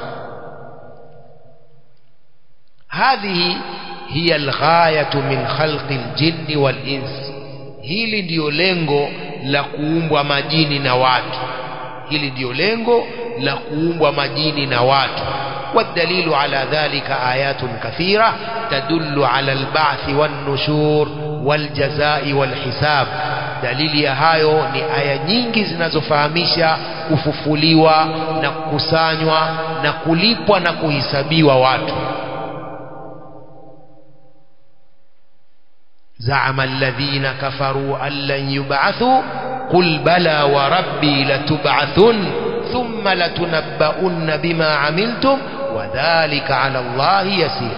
هذه هي الغاية من خلق الجن والإنس hili ndiyo lengo la kuumbwa majini na watu hili ndiyo lengo la kuumbwa majini na watu والدليل على ذلك آيات كثيرة تدل على البعث والنشور والجزاء والحساب dalili ya hayo ni aya nyingi zinazofahamisha kufufuliwa na kukusanywa na kulipwa na kuhisabiwa watu زعم الذين كفروا أن لن يبعثوا قل بلى وربي لتبعثن ثم لتنبؤن بما عملتم وذلك على الله يسير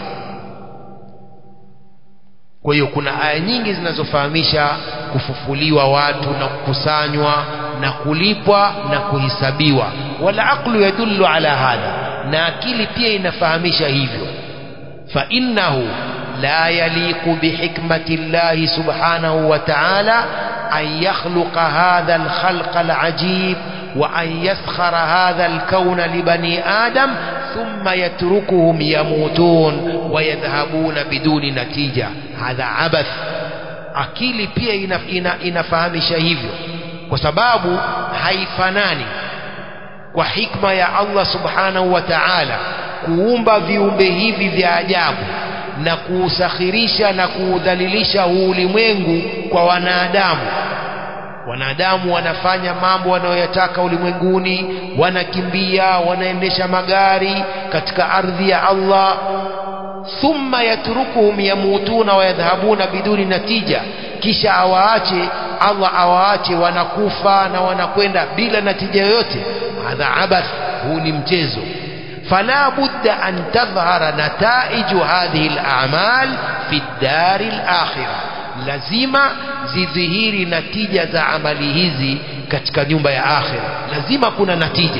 kwa hiyo kuna aya nyingi zinazofahamisha kufufuliwa watu na kukusanywa na kulipwa na kuhisabiwa wala aqlu yadullu ala hadha na akili pia inafahamisha hivyo fa innahu لا يليق بحكمة الله سبحانه وتعالى أن يخلق هذا الخلق العجيب وأن يسخر هذا الكون لبني آدم ثم يتركهم يموتون ويذهبون بدون نتيجة هذا عبث akili pia ina, ina, inafahamisha hivyo kwa sababu haifanani kwa hikma ya Allah subhanahu wa ta'ala kuumba viumbe hivi vya ajabu na kuusakhirisha na kuudhalilisha huu ulimwengu kwa wanadamu wanadamu wanafanya mambo wanayoyataka ulimwenguni wanakimbia wanaendesha magari katika ardhi ya Allah thumma yatrukuhum yamutuna wa yadhhabuna biduni natija kisha awaache Allah awaache wanakufa na wanakwenda bila natija yoyote hadha abath huu ni mchezo فلا بد أن تظهر نتائج هذه الأعمال في الدار الآخرة lazima zidhihiri natija za amali hizi katika nyumba ya akhira lazima kuna natija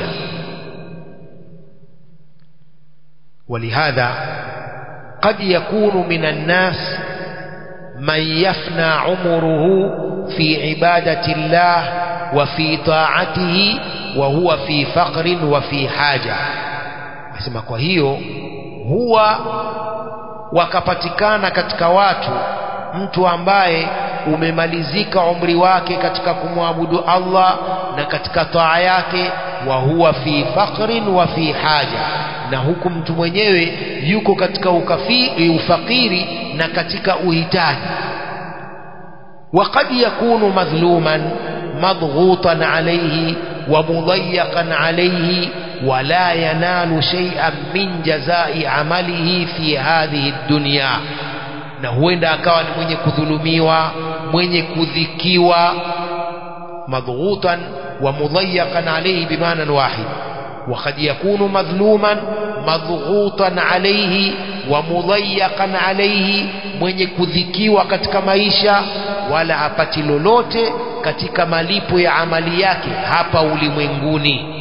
ولهذا قد يكون من الناس من يفنى عمره في عبادة الله وفي طاعته وهو في فقر وفي حاجة asema kwa hiyo huwa wakapatikana katika watu mtu ambaye umemalizika umri wake katika kumwabudu Allah na katika taa yake wa huwa fi faqrin wa fi haja na huku mtu mwenyewe yuko katika ukafi, ufakiri na katika uhitaji وقد يكون مظلوما مضغوطا عليه ومضيقا عليه ولا ينال شيئا من جزاء عمله في هذه الدنيا na huenda akawa ni mwenye kudhulumiwa mwenye kudhikiwa madghutan wa mudayaqan alayhi bimaana wahid وقد يكون مظلوما مضغوطا عليه ومضيقا عليه mwenye kudhikiwa katika maisha wala hapati lolote katika malipo ya amali yake hapa ulimwenguni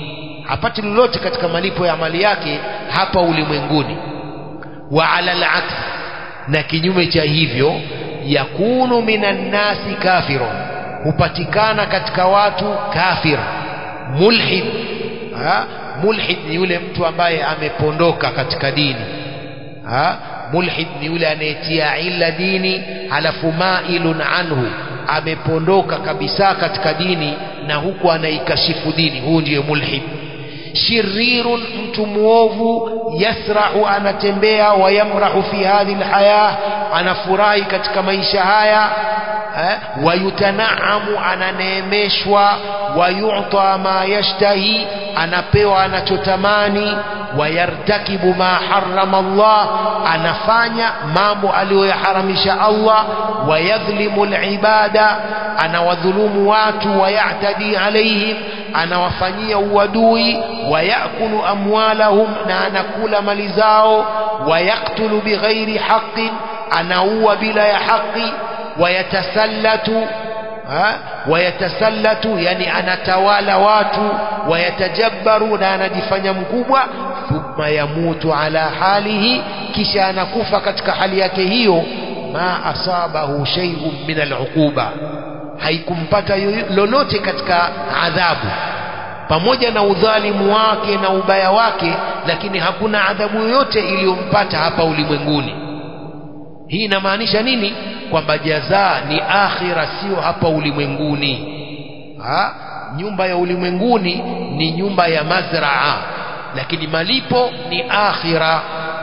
hapati lolote katika malipo ya amali yake hapa ulimwenguni wa ala al-aks na kinyume cha hivyo yakunu minan nasi kafirun hupatikana katika watu kafir mulhid ha? mulhid ni yule mtu ambaye amepondoka katika dini ha? mulhid ni yule anayetia ila dini halafu mailun anhu amepondoka kabisa katika dini na huku anaikashifu dini huu ndiyo mulhid shirirun mtu muovu yasrahu anatembea wayamrahu fi hadhihi alhaya anafurahi katika maisha haya eh, wayutanaamu ananeemeshwa wayuta ma yashtahi anapewa anachotamani wayartakibu ma harrama Allah anafanya mambo aliyoyaharamisha Allah wayadhlimu alibada anawadhulumu watu wayatadi alaihim anawafanyia uadui wayakulu amwalahum na anakula mali zao wayaktulu bighairi haqin anaua bila ya haki wayatasallatu wayatasallatu yani anatawala watu wayatajabbaru na anajifanya mkubwa thumma yamutu ala halihi kisha anakufa katika hali yake hiyo ma asabahu shay'un min al'uquba haikumpata lolote katika adhabu pamoja na udhalimu wake na ubaya wake lakini hakuna adhabu yoyote iliyompata hapa ulimwenguni hii inamaanisha nini kwamba jazaa ni akhira sio hapa ulimwenguni ha? nyumba ya ulimwenguni ni nyumba ya mazraa lakini malipo ni akhira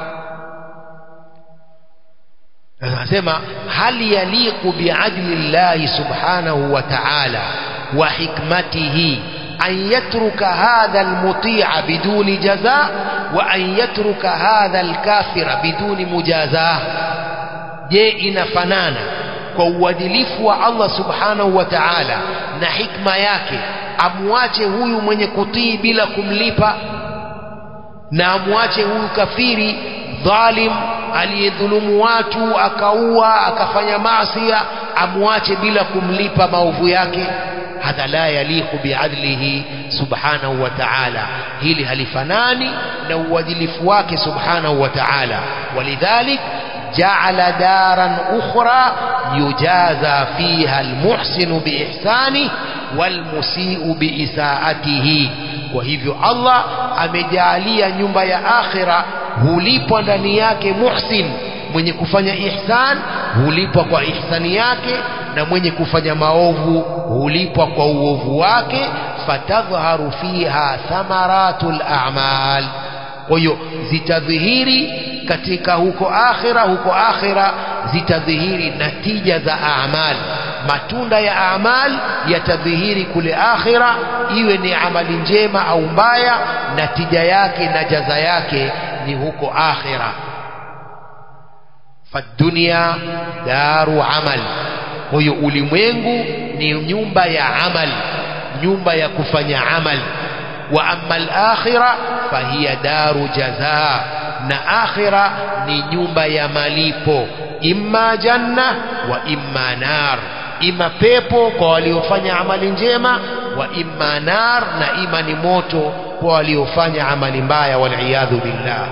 anasema hal yaliqu biadli llahi subhanahu wa ta'ala wa hikmatihi an yatruka hadha almuti'a biduni jaza wa an yatruka hadha alkafira biduni mujazaa je inafanana kwa uadilifu wa Allah subhanahu wa ta'ala na hikma yake amwache huyu mwenye kutii bila kumlipa na amwache huyu kafiri dhalim aliyedhulumu watu akaua akafanya maasi amwache bila kumlipa maovu yake hadha la yaliqu biadlihi subhanahu wa ta'ala hili halifanani na uadilifu wake subhanahu wa ta'ala walidhalik جعل دارا أخرى يجازى فيها المحسن بإحسانه والمسيء بإساءته وهivyo Allah amejalia nyumba ya akhira hulipwa ndani yake muhsin mwenye kufanya ihsan hulipwa kwa ihsani yake na mwenye kufanya maovu hulipwa kwa uovu wake fatadhharu fiha thamaratul a'mal kwa hiyo zitadhihiri katika huko akhira huko akhira zitadhihiri natija za amal matunda ya amal yatadhihiri kule akhira iwe ni amali njema au mbaya natija yake na jaza yake ni huko akhira fadunia daru amal kwa hiyo ulimwengu ni nyumba ya amal nyumba ya kufanya amal wa amma al-akhirah fahiya daru jazaa na akhira ni nyumba ya malipo imma janna wa imma nar ima pepo kwa waliofanya amali njema wa imma nar na ima ni moto kwa waliofanya amali mbaya waliyadhu billah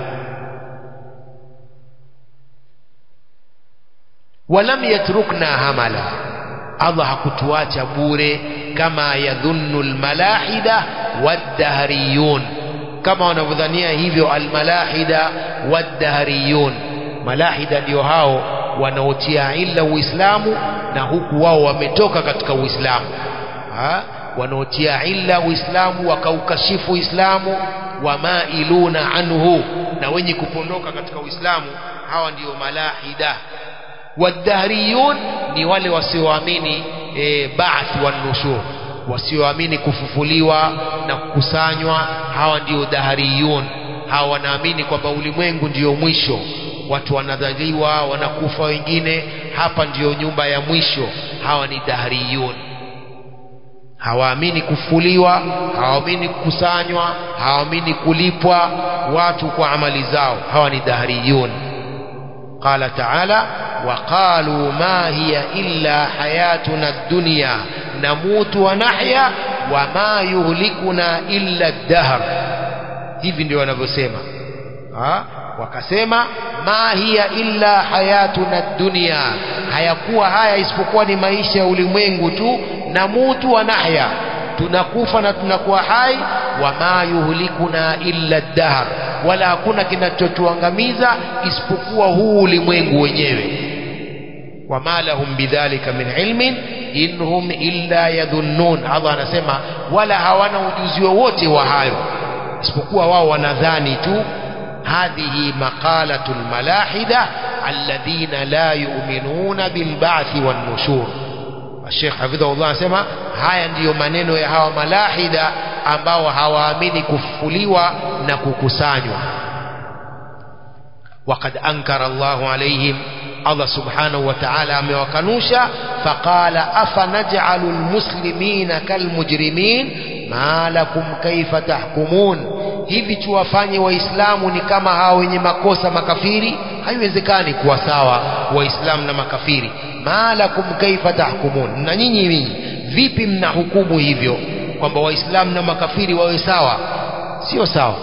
walam yatrukna hamala Allah hakutuacha bure kama yadhunnu almalahida waddahriyun kama wanavyodhania hivyo almalahida waddahriyun malahida ndio hao wanaotia illa uislamu na huku wao wametoka katika uislamu wanaotia illa uislamu wakaukashifu uislamu wamailuna anhu na wenye kupondoka katika uislamu hawa ndio malahida waddahriyun ni wale wasioamini e, ba'th wan nushur wasioamini kufufuliwa na kukusanywa hawa ndio dahariyun hawa wanaamini kwamba ulimwengu ndio mwisho watu wanadhaliwa wanakufa wengine hapa ndiyo nyumba ya mwisho hawa ni dahariyun hawaamini kufuliwa hawaamini kukusanywa hawaamini kulipwa watu kwa amali zao hawa ni dahariyun قال تعالى وقالوا ما هي إلا حياتنا الدنيا نموت ونحيا وما يهلكنا إلا الدهر hivi ndio wanavyosema ha? wakasema ma hiya illa hayatuna dunia hayakuwa haya isipokuwa ni maisha ya ulimwengu tu na mutu wa nahya tunakufa na tunakuwa hai wama yuhlikuna illa dahr wala hakuna kinachotuangamiza isipokuwa huu ulimwengu wenyewe wama lahum bidhalika min ilmin inhum illa yadhunnun Allah anasema wala hawana ujuzi wowote wa hayo isipokuwa wao wanadhani tu هذه مقالة الملاحدة الذين لا يؤمنون بالبعث والنشور الشيخ حفظه الله سمع haya ndiyo maneno ya hawa malahida ambao hawaamini kufufuliwa na kukusanywa وقد أنكر الله عليهم الله سبحانه وتعالى amewakanusha فقال أفنجعل المسلمين كالمجرمين ما لكم كيف تحكمون hivi tuwafanye waislamu ni kama hao wenye makosa makafiri haiwezekani kuwa sawa waislamu na makafiri malakum kaifa tahkumun na nyinyi nyinyi vipi mnahukumu hivyo kwamba waislamu na makafiri wawe sawa sio sawa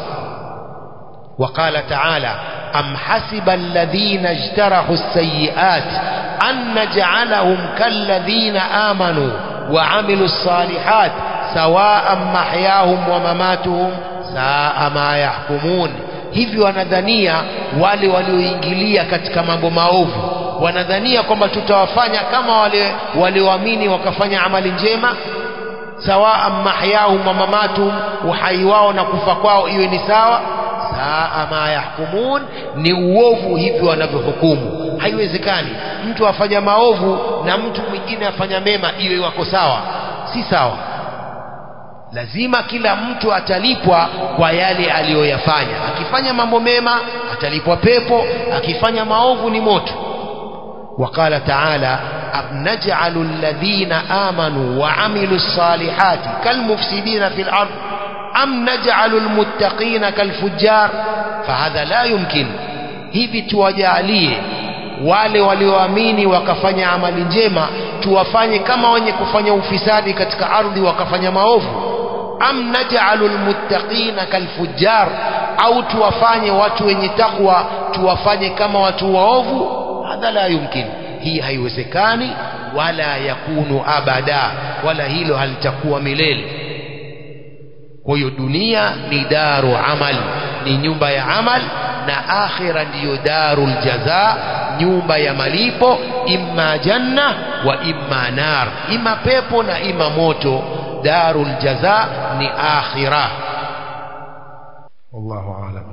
وقال تعالى أم حسب الذين اجترحوا السيئات أن نجعلهم كالذين آمنوا وعملوا الصالحات سواء محياهم ومماتهم saa ma yahkumun hivi wanadhania wale walioingilia katika mambo maovu wanadhania kwamba tutawafanya kama wale walioamini wakafanya amali njema sawaa mahyahum wa mamatuhum uhai wao na kufa kwao iwe ni sawa saa ma yahkumun ni uovu hivi wanavyohukumu haiwezekani mtu afanya maovu na mtu mwingine afanya mema iwe wako sawa si sawa lazima kila mtu atalipwa kwa yale aliyoyafanya akifanya mambo mema atalipwa pepo akifanya maovu ni moto وقال تعالى أم نجعل الذين آمنوا وعملوا الصالحات كالمفسدين في الأرض أم نجعل المتقين كالفجار فهذا لا يمكن hivi tuwajalie wale walioamini wakafanya amali njema tuwafanye kama wenye kufanya ufisadi katika ardhi wakafanya maovu am naj'alu almuttaqina kalfujjar au tuwafanye watu wenye takwa tuwafanye kama watu waovu hadha la yumkin hii haiwezekani wala yakunu abada wala hilo halitakuwa milele kwa hiyo dunia ni daru amal ni nyumba ya amal na akhira ndiyo darul jaza nyumba ya malipo imma janna wa imma nar ima pepo na ima moto darul jaza ni akhira wallahu alam